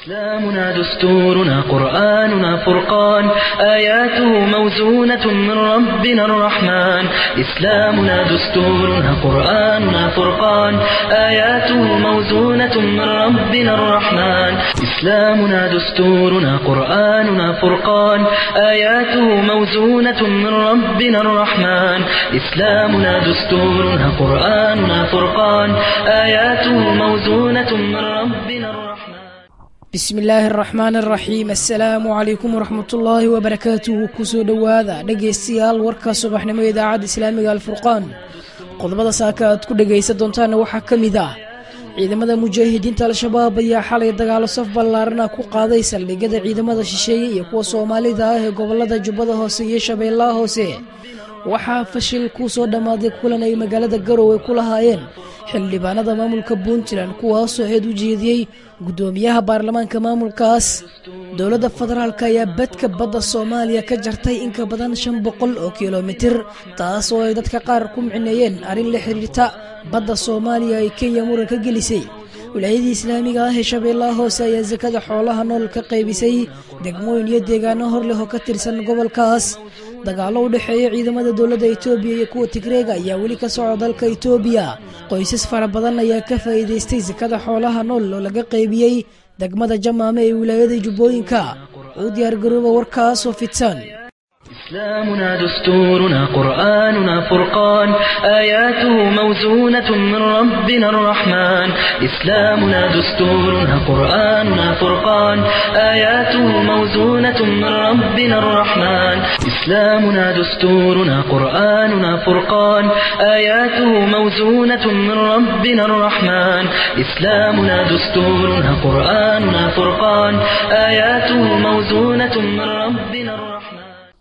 إسلامنا دستورنا قرآننا فرقان آياته موزونة من ربنا الرحمن إسلامنا دستورنا قرآننا فرقان آياته موزونة من ربنا الرحمن إسلامنا دستورنا قرآننا فرقان آياته موزونة من ربنا الرحمن إسلامنا دستورنا قرآننا فرقان آياته موزونة من ربنا الرحمن bismi illaahi araxmaan araxiim assalaamu calaykum waraxmatullaahi wabarakaatuhu kusoo dhowaada dhegaystayaal warka subaxnimo idaacadda islaamiga alfurqaan qodobada saaka aad ku dhegaysan doontaana waxaa ka mid ah ciidamada mujaahidiinta al-shabaab ayaa xalay dagaalo saf ballaarana ku qaaday saldhigyada ciidamada shisheeye iyo kuwa soomaalida ah ee gobolada jubbada hoose iyo shabeellaha hoose waxaa fashil kuu soo dhammaaday kulan ay magaalada garowe ku lahaayeen xildhibaanada maamulka puntland kuwaasoo eed u jeediyey guddoomiyaha baarlamaanka maamulkaas dowladda federaalk ayaa badka badda soomaaliya ka jartay in ka badan shan boqol oo kilomitir taas oo ay dadka qaar ku micineeyeen arrin la xiriirta badda soomaaliya ay kenya muran ka gelisay wilaayadii islaamiga ah ee shabeellaha hoose ayaa sakada xoolaha nool ka qaybisay degmooyin iyo deegaano hor leh oo ka tirsan gobolkaas dagaallo u dhexeeya ciidamada dowladda itoobiya iyo kuwa tigreega ayaa weli ka soco dalka itoobiya qoysas fara badan ayaa ka faa'iidaystay sakada xoolaha nool oo laga qaybiyey degmada jamaame ee wilaayada jubbooyinka u diyaargarooba warkaasoo fidsan إسلامنا دستورنا قرآننا فرقان آياته موزونة من ربنا الرحمن إسلامنا دستورنا قرآننا فرقان آياته موزونة من ربنا الرحمن إسلامنا دستورنا قرآننا فرقان آياته موزونة من ربنا الرحمن إسلامنا دستورنا قرآننا فرقان آياته موزونة من ربنا الرحمن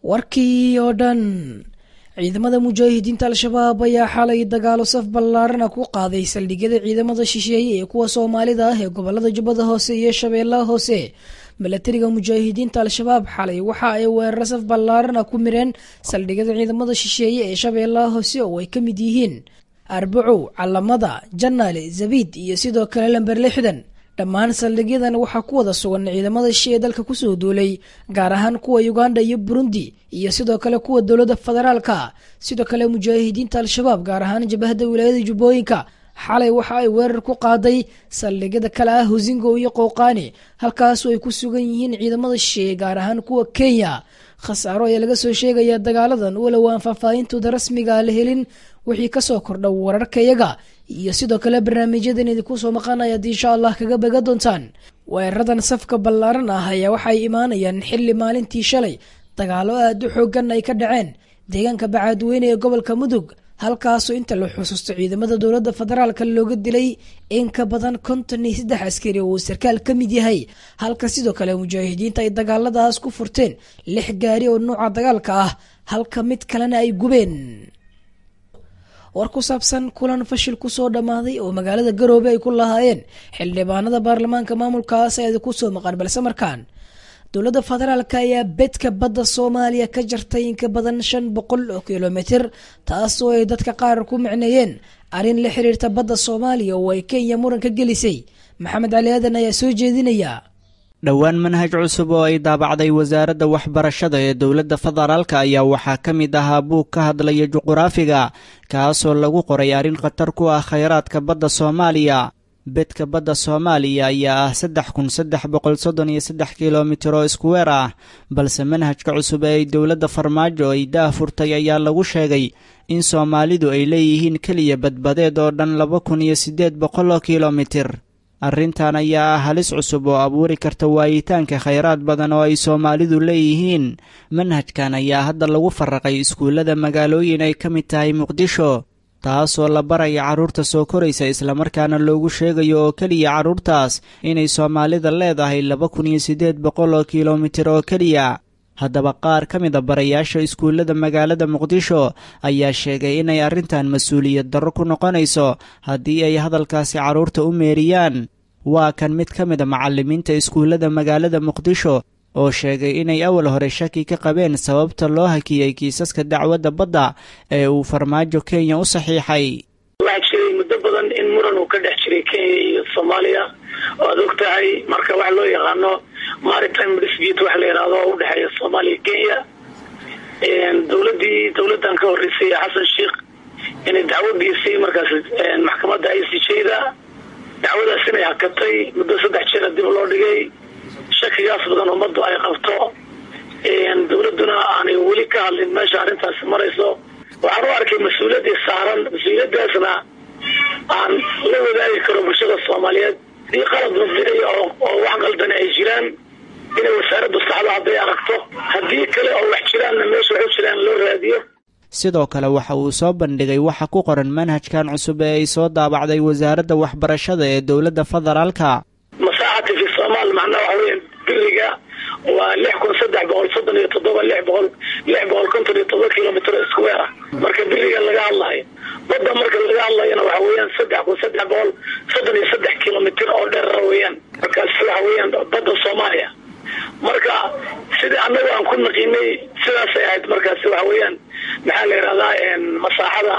warkii oo dhan ciidamada mujaahidiinta al-shabaab ayaa xalay dagaalo saf ballaarana ku qaaday saldhigyada ciidamada shisheeye ee kuwa soomaalida ah ee gobolada jubbada hoose iyo shabeellaha hoose milatariga mujaahidiinta al-shabaab xalay waxa ay weeraro saf ballaarana ku mireen saldhigyada ciidamada shisheeye ee shabeellaha hoose oo ay ka mid yihiin arbacow calamada janaale zabiid iyo sidoo kale lamber lixdan dhammaan saldhigyadan waxaa ku wada sugan ciidamada shisheeye dalka kusoo duulay gaar ahaan kuwa uganda iyo burundi iyo sidoo kale kuwa dowladda federaalka sidoo kale mujaahidiinta al-shabaab gaar ahaan jabahada wilaayada jubbooyinka xalay waxa ay weerar ku qaaday saldhigyada kale ah husingo iyo qowqaani halkaasoo ay ku sugan yihiin ciidamada shisheeye gaar ahaan kuwa kenya khasaaro ayaa laga soo sheegayaa dagaaladan walow aan faahfaahintooda rasmiga la helin wixii kasoo kordha wararkayaga iyo sidoo kale barnaamijyadan idinku soo maqanayaad insha allah kaga baga doontaan weeraradan safka ballaaran ah ayaa waxay imaanayaan xilli maalintii shalay dagaalo aad u xoogan ay ka dhaceen deegaanka bacaadweyne ee gobolka mudug halkaasoo inta la xusuusto ciidamada dowladda federaalka looga dilay in ka badan konton iyo saddex askari oo uu sarkaal ka mid yahay halka sidoo kale mujaahidiinta ay dagaaladaas ku furteen lix gaari oo nuuca dagaalka ah halka mid kalena ay gubeen war ku saabsan kulan fashil kusoo dhammaaday oo magaalada garoobe ay ku lahaayeen xildhibaanada baarlamaanka maamulkaas ayaad kusoo maqan balse markaan dowladda federaalk ayaa bedka badda soomaaliya ka jartay in ka badan shan boqol oo kilomitir taas oo ay dadka qaar ku micneeyeen arrin la xiriirta badda soomaaliya oo ay kenya muran ka gelisay maxamed cali aadan ayaa soo jeedinaya dhowaan manhaj cusub oo ay daabacday wasaaradda waxbarashada ee dowladda federaalka ayaa waxaa ka mid ahaa buug ka hadlaya juquraafiga kaasoo lagu qoray arrin khatar ku ah khayraadka badda soomaaliya bedka badda soomaaliya ayaa ah saddex kun saddex boqol soddon iyo saddex kilomitir oo iskuweer ah balse manhajka cusub ee ay dowladda farmaajo ay daah furtay ayaa lagu sheegay in soomaalidu ay leeyihiin keliya badbadeed oo dhan laba kun iyo siddeed boqol oo kilomitir arrintan ayaa ah halis cusub oo abuuri karta waayitaanka khayraad badan oo ay soomaalidu leeyihiin manhajkan ayaa hadda lagu farraqay iskuullada magaalooyin ay ka mid tahay muqdisho taasoo la baraya carruurta soo koraysa islamarkaana loogu sheegayo oo keliya carruurtaas inay soomaalida leedahay laba kun iyo siddeed boqol oo kilomitir oo keliya haddaba qaar ka mid a barayaasha iskuullada magaalada muqdisho ayaa sheegay inay arrintan mas-uuliyad darro ku noqonayso haddii ay hadalkaasi carruurta u meeriyaan waa kan mid ka mid a macallimiinta iskuullada magaalada muqdisho oo sheegay inay awal hore shaki ka qabeen sababta loo hakiyey kiisaska dacwadda badda ee uu farmaajo kenya u saxiixay waxaa jiray muddo badan in muran uu ka dhex jiray kenya iyo soomaaliya waad og tahay marka waxa loo yaqaano maritime dispute waxa la yidhahdo oo udhexeeya soomaaliya kenya dowladii dowladan ka horeysay xasan sheikh inay dacwo geysay markaas maxkamadda i c j-da dacwadaas inay hakatay muddo saddex jeera dib loo dhigay shakigaas badan ummaddu ay qabto dowladuna aanay weli ka hadlin meesha arrintaasi marayso waxaan u arkay mas-uuliyaddii saaran mas-uuliyadaasna aan la wadaagi karo bulshada soomaaliyeed dii qalad mabdiciya oo wax qaldani ay jiraan inay wasaaraddu saxdo hadday aragto haddii kale oo wax jiraanna meesha wax u jiraan loo raadiyo sidoo kale waxa uu soo bandhigay waxa ku qoran manhajkan cusub ee ay soo daabacday wasaaradda waxbarashada ee dowladda federaalka masaaxati fi somaal macnaha waxa weya biriga waa lix kun saddex boqol soddon iyo toddoba lix boqol lix boqol konton iyo toddoba kilomitr square ah marka biriga laga hadlayo badda marka laga hadlayana waxa weeyaan saddex kun saddex boqol soddon iyo saddex kilomitr oo dheerara weeyaan markaas waxa weeyaan badda soomaaliya marka sidii annagu aan ku naqiinay sidaasay ahayd markaasi waxa weeyaan maxaa la yidhahdaa masaaxada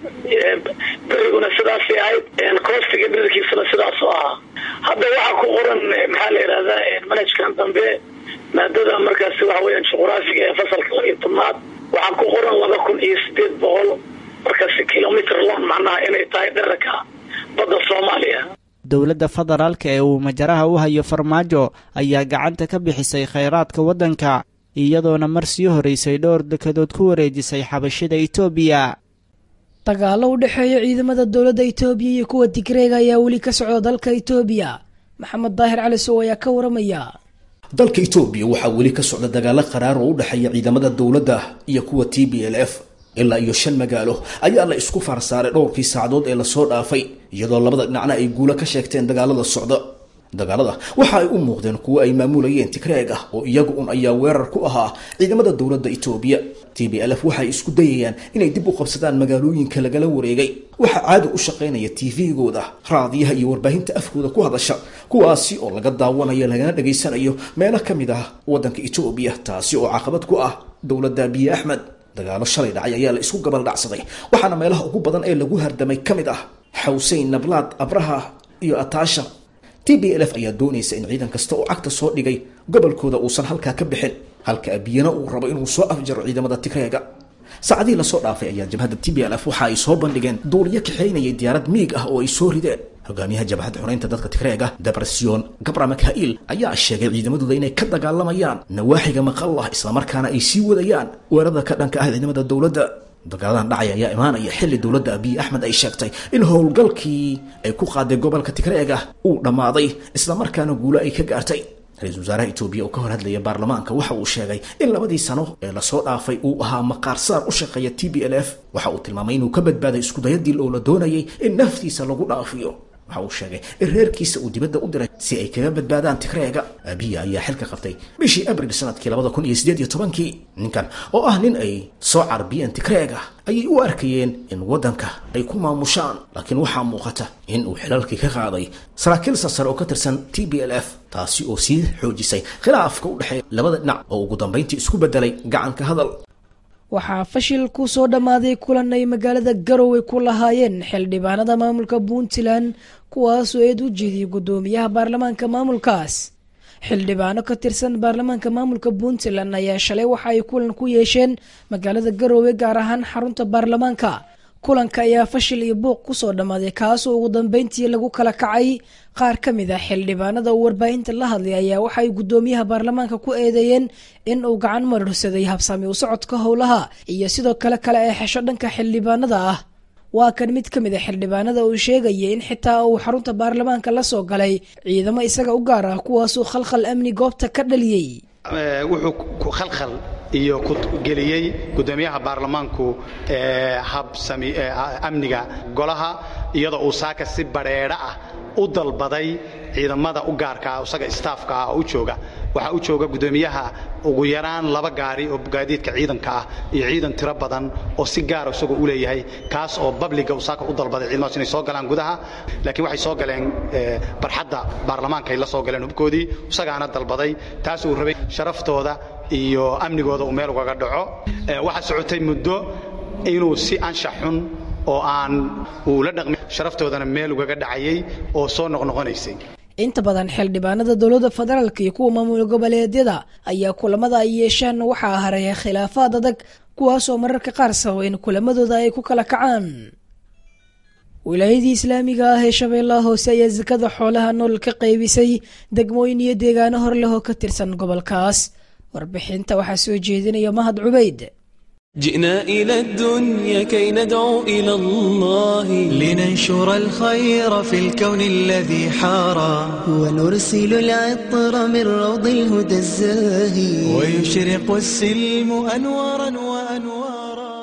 beriguna sidaasay ahayd koostiga dhirkiisana sidaas oo ahaa hadda waxaa ku qoran maxaa la yidhahdaa manhajkan dambe maadada markaasi waxa weeyaan juqraafiga ee fasalka laba iyo tobnaad waxaa ku qoran laba kun iyo sideed boqol markaasi kilomitr long macnaha inay tahay dherarka badda soomaaliya dowladda federaalka ee uu majaraha u hayo farmaajo ayaa gacanta ka bixisay khayraadka waddanka iyadoona mar sii horeysay dhowr dekedood ku wareejisay xabashida itoobiya dagaallo u dhexeeya ciidamada dowladda itoobiya iyo kuwa tigreega ayaa weli ka socda dalka itoobiya maxamed daahir cali sow ayaa ka waramaya dalka itoobiya waxaa weli ka socda dagaalo qaraar oo u dhexeeya ciidamada dowladda iyo kuwa t b l f ilaa iyo shan magaalo ayaa la isku faarsaaray dhowrkii saacadood ee lasoo dhaafay iyadoo labada dhinacna ay guulo ka sheegteen dagaalada socda dagaalada waxa ay u muuqdeen kuwo ay maamulayeen tigreeg ah oo iyagu un ayaa weerar ku ahaa ciidamada dowladda itoobiya t b l f waxay isku dayayaan inay dib u qabsadaan magaalooyinka lagala wareegay waxaa caadi u shaqaynaya tv-gooda raadiyaha iyo warbaahinta afkooda ku hadasha kuwaasi oo laga daawanayo lagana dhageysanayo meelo ka mid ah waddanka itoobiya taasi oo caqabad ku ah dowladda abiye axmed dagaalo shalay dhacay ayaa la isku gabal dhacsaday waxaana meelaha ugu badan ee lagu hardamay ka mid ah xawseyn nablaad abraha iyo ataasha t b l f ayaa doonaysa in ciidan kasta oo cagta soo dhigay gobolkooda uusan halkaa ka bixin halka abiyana uu rabo inuu soo afjaro ciidamada tigreega saacadihii lasoo dhaafay ayaa jabhadda t b l f waxa ay soo bandhigeen duuliyo kaxaynayay diyaarad miig ah oo ay soo rideen hogaamiyaha jabhadda xureynta dadka tigreega debresiyon gabra makhail ayaa sheegay ciidamadooda inay ka dagaalamayaan nawaaxiga maqallah islamarkaana ay sii wadayaan weerarada ka dhanka ah ciidamada dowladda dagaaladan dhacay ayaa imaanaya xilli dowladda abiy axmed ay sheegtay in howlgalkii ay ku qaaday gobolka tigreega uu dhammaaday islamarkaana guulo ay ka gaartay ra-iisul wasaaraha etoobiya oo ka hor hadlaya baarlamaanka waxa uu sheegay in labadii sano ee lasoo dhaafay uu ahaa maqaarsaar u shaqeeya t b l f waxa uu tilmaamay inuu ka badbaaday iskudayadii oo la doonayay in naftiisa lagu dhaafiyo waxa uu sheegay in reerkiisa uu dibadda u diray si ay kaga badbaadaan tigreega abiya ayaa xilka qabtay bishii abril sanadkii labada kun iyo sideed iyo tobankii ninkan oo ah nin ay soo carbiyeen tigreega ayay u arkayeen in waddanka ay ku maamushaan laakiin waxaa muuqata in uu xilalkii ka qaaday saraakiil sarsare oo ka tirsan t b l f taasi oo sii xoojisay khilaafka u dhexeeya labada dhinac oo ugu dambayntii isku bedelay gacanka hadal waxaa fashil ku soo dhammaaday kulan ay magaalada garowe ku lahaayeen xildhibaanada maamulka puntland kuwaasoo eed u jeediyey guddoomiyaha baarlamaanka maamulkaas xildhibaano ka tirsan baarlamaanka maamulka puntland ayaa shalay waxa ay kulan ku yeesheen magaalada garowe gaar ahaan xarunta baarlamaanka kulanka ayaa fashil iyo buuq kusoo dhammaaday kaasoo ugu dambeyntii lagu kala kacay qaar ka mid ah xildhibaanada uu warbaahinta la hadlay ayaa waxa ay guddoomiyaha baarlamaanka ku eedeeyeen in uu gacan marorsaday habsami u socodka howlaha iyo sidoo kale kale ee xesho dhanka xildhibaanada ah waa kan mid ka mid a xildhibaanada uu sheegayay in xitaa uu xarunta baarlamaanka la soo galay ciidamo isaga u gaar ah kuwaasuu khalkhal amni goobta ka dhaliyey wuxuu ku khalkhal iyo ku geliyey guddoomiyaha baarlamaanku habsami amniga golaha iyadoo uu saaka si badheedha ah u dalbaday ciidamada u gaarka ah isaga istaafka ah oo u jooga waxaa u jooga guddoomiyaha ugu yaraan laba gaari oo gaadiidka ciidanka ah iyo ciidan tiro badan oo si gaara isagoo u leeyahay kaas oo babliga uu saaka u dalbaday ciidamadaas inay soo galaan gudaha laakiin waxay soo galeen barxadda baarlamaanka ay la soo galeen hubkoodii isagaana dalbaday taas uu rabay sharaftooda iyo amnigooda uu meel ugaga dhaco waxaa socotay muddo inuu si anshax xun oo aan uu la dhaqmin sharaftoodana meel ugaga dhacayay oo soo noqnoqonaysay inta badan xildhibaanada dowladda federaalk iyo kuwa maamul goboleedyada ayaa kulamada ay yeeshaan waxaa hareeya khilaafaad adag kuwaasoo mararka qaar sababa in kulamadooda ay ku kala kacaan wilaayadii islaamiga ah ee shabeellaha hoose ayaa sakada xoolaha nool ka qaybisay degmooyin iyo deegaano hor leh oo ka tirsan gobolkaas warbixinta waxaa soo jeedinaya mahad cubayd جئنا إلى الدنيا كي ندعو إلى الله لننشر الخير في الكون الذي حارى ونرسل العطر من روض الهدى الزاهي ويشرق السلم أنوارا وأنوارا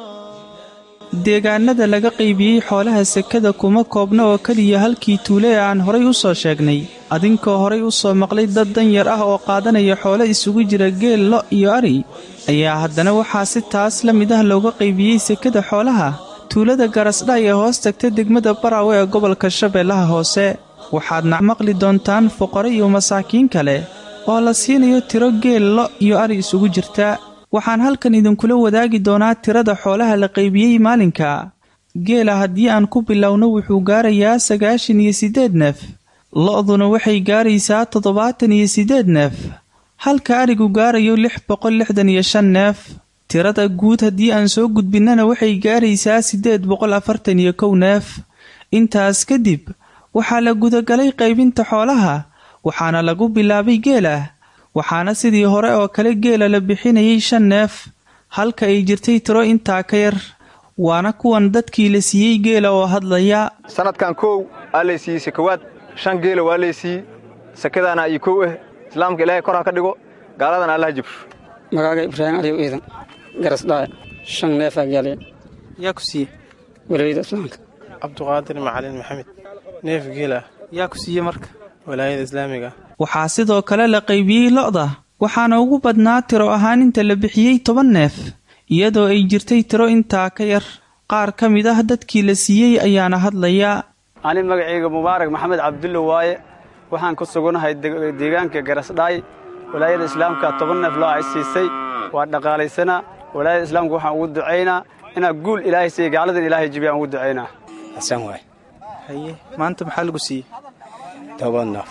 deegaanada laga qaybiyey xoolaha sekada kuma koobna oo keliya halkii tuule ee aan horay u soo sheegnay adinkoo horay u soo maqlay dad danyar ah oo qaadanaya xoolo isugu jira geel lo iyo ari ayaa haddana waxaa si taas la mid ah looga qaybiyey sekada xoolaha tuulada garasdhay ee hoos tagta degmada baraawe ee gobolka shabeellaha hoose waxaadna maqli doontaan fuqaro iyo masaakiin kale oo la siinayo tiro geel lo iyo ari isugu jirta waxaan halkan idinkula wadaagi doonaa tirada xoolaha la qaybiyey maalinka geela haddii aan ku bilowno wuxuu gaarayaa sagaashan iyo siddeed neef lo'duna waxay gaaraysaa toddobaatan iyo siddeed neef halka arigu gaarayo lix boqol lixdan iyo shan neef tirada guud haddii aan soo gudbinnana waxay gaaraysaa siddeed boqol afartan iyo kow neef intaas kadib waxaa la gudagalay qaybinta xoolaha waxaana lagu bilaabay geela waxaana sidii hore oo kale geela la bixinayay shan neef halka ay jirtay tiro intaa ka yar waana kuwan dadkii la siiyey geela oo hadlaya sannadkan kow aa laysiiyey sakawaad shan geela waa laysiiyey sakadaana iyo kow ah islaamka ilaahay kor ha ka dhigo gaaladana allaha jibsho magaaga ibraahim aliw iidan garasdhaay shan neefaa gaaliya yaa ku siiye walaayada islaamka cabduqaadir macalin maxamed neef geela yaa ku siiye marka walaayada islaamiga waxaa sidoo kale la qaybiyey lo'da waxaana ugu badnaa tiro ahaan inta la bixiyey toban neef iyadoo ay jirtay tiro intaa ka yar qaar ka mid ah dadkii la siiyey ayaana hadlaya ani magacayga mubaarak maxamed cabdulle waaye waxaan ku sugannahay deegaanka garasdhaay walaayada islaamka toban neef loo ay siisay waa dhaqaalaysana walaayada islaamka waxaan ugu ducaynaa inaa guul ilaahay siiya gaaladan ilaahay jibiya aan ugu ducaynaa xasan waay haye maanta maxaa lagu siiyey toban neef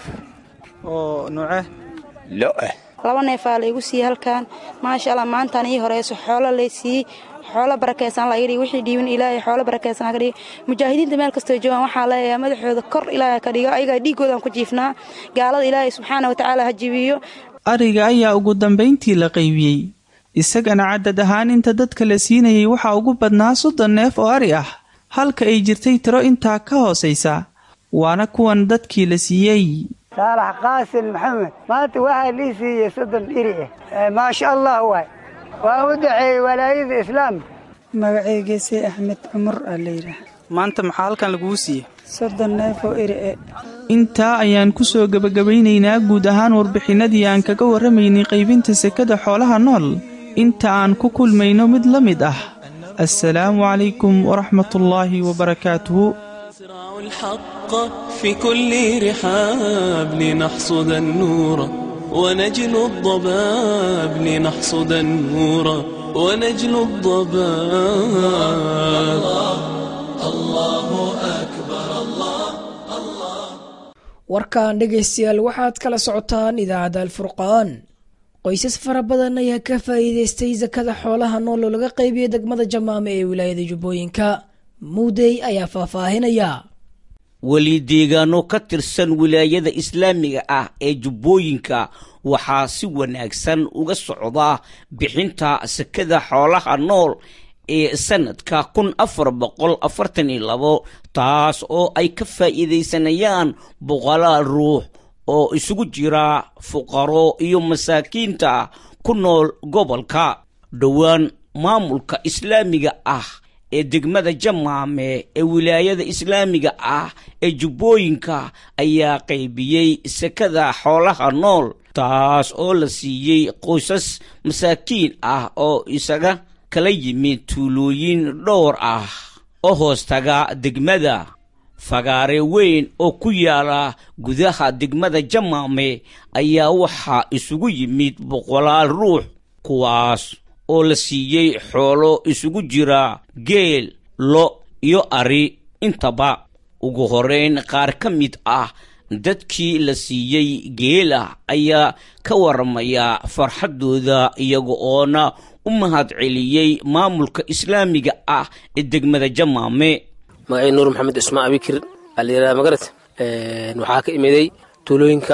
oo nuucee lo'ah laba neefaa laygu siiyey halkan maasha allah maantaan ii horeyso xoolo lay siiyey xoolo barakaysan laga dhigi wixii dhiibin ilaahay xoolo barakaysan ka dhigi mujaahidiinta meel kastoo joogaan waxaa leeyahay madaxooda kor ilaahay ka dhigo ayagaa dhiiggoodan ku jiifnaa gaalada ilaahay subxaana watacaala ha jibiyo ariga ayaa ugu dambayntii la qaybiyey isagana cadad ahaan inta dadka la siinayay waxaa ugu badnaa soddon neef oo ari ah halka ay jirtay tiro intaa ka hoosaysa waana kuwan dadkii la siiyey saalax qaasin maxamed maanta waxaa lii siiyey soddon dhiri ah maasha allah waay waa u daceeyey walaayada islaamka magacaygeesay axmed cumar aa layidhaah maanta maxaa halkan lagugu siiyey soddon neef oo eri e intaa ayaan ku soo gebagabaynaynaa guud ahaan warbixinnadii aan kaga warramaynay qaybinta sekada xoolaha nool inta aan ku kulmayno mid la mid ah assalaamu calaykum waraxmatullaahi wabarakaatuhu الحق في كل رحاب لنحصد النور ونجل الضباب لنحصد النور ونجل الضباب الله أكبر الله warkan dhegaystayaal waxaad kala socotaan idaacadda alfurqaan qoysas fara badan ayaa ka faa'iidaystay sakada xoolaha nool oo laga qaybiyey degmada jamaame ee wilaayada jubbooyinka muudey ayaa faahfaahinaya weli deegaano ka tirsan wilaayada islaamiga ah ee jubbooyinka waxaa si wanaagsan uga socda bixinta sakada xoolaha nool ee sanadka kun afar boqol afartan iyo labo taas oo ay ka faa'iidaysanayaan boqolaal ruux oo isugu jira fuqaro iyo masaakiinta ku nool gobolka dhowaan maamulka islaamiga ah ee degmada jamaame ee wilaayada islaamiga ah ee jubbooyinka ayaa qaybiyey sekada xoolaha nool taas oo la siiyey qoysas masaakiin ah oo isaga kala yimid tuulooyin dhowr ah oo hoostaga degmada fagaare weyn oo ku yaala gudaha degmada jamaame ayaa waxaa isugu yimid boqolaal ruux kuwaas oo la siiyey xoolo isugu jira geel lo iyo ari intaba ugu horeyn qaar ka mid ah dadkii la siiyey geela ayaa ka waramaya farxaddooda iyaga oona u mahad celiyey maamulka islaamiga ah ee degmada jamaame magacay nuur maxamed ismaan abikir alayiraha magarat waxaa ka imiday tuulooyinka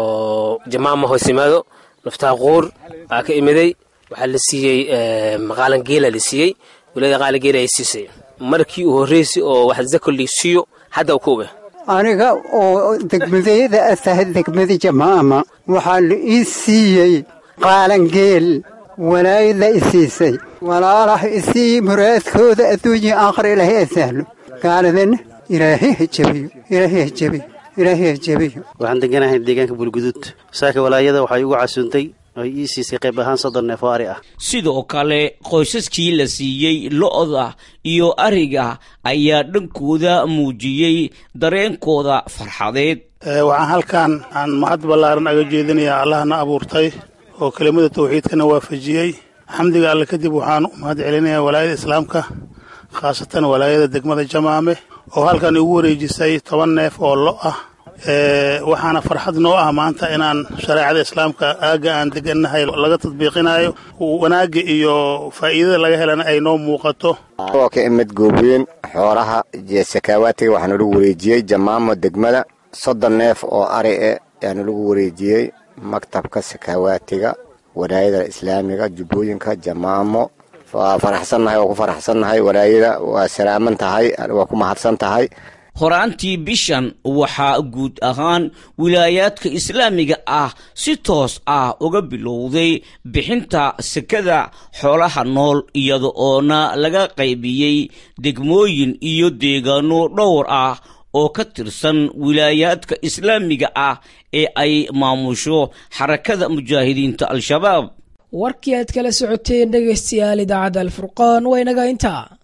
oo jamaama hoos yimaado naftaa quur aa ka imiday waxaa la siiyey maqaalan geela la siiyey wilaayada qaali geela ay siisay markii uu horreysay oo wax zako lii siiyo hadda u kuube aniga oo degmadayada a tahay degmada jamaama waxaa la ii siiyey qaalan geel walaayada i siisay walaalaha isii muraadkooda adduunya aakhira ilaahay a sahlo gaaladana ilaahay ha jabiyo ilaahay ha jabiyo ilaahay ha jabiyo waxaan deganahay deegaanka bulguduud saaka walaayada waxay ugu casuuntay ay ii siisay qayb ahaan soddon neef oo ari ah sidoo kale qoysaskii la siiyey lo'da iyo ariga ayaa dhankooda muujiyey dareenkooda farxadeed waxaan halkan aan mahad ballaaran aga jeedinayaa allahna abuurtay oo kelimada tawxiidkana waafajiyey xamdiga alle kadib waxaan u mahad celinayaa walaayada islaamka khaasatan walaayada degmada jamaame oo halkan igu wareejisay toban neef oo lo ah waxaana farxad noo ah maanta inaan shareecada islaamka aagga aan degannahay laga tadbiiqinayo wanaagga iyo faa'iidada laga helana ay noo muuqato oo ka imid goobweyn xoolaha sakaawaatiga waxaana lagu wareejiyey jamaamo degmada soddon neef oo ari e ayaana lagu wareejiyey maktabka sakaawaatiga walaayada islaamiga jubbooyinka jamaamo waa faraxsannahay waa ku faraxsannahay walaayada waa salaaman tahay waa ku mahadsan tahay horaantii bishan waxaa guud ahaan wilaayaadka islaamiga ah si toos ah uga bilowday bixinta sekada xoolaha nool iyada oona laga qaybiyey degmooyin iyo deegaano dhowr ah oo ka tirsan wilaayaadka islaamiga ah ee ay maamusho xarakada mujaahidiinta al-shabaab warkii aad kala socoteen dhegaystayaal idaacadda alfurqaan waa inaga intaa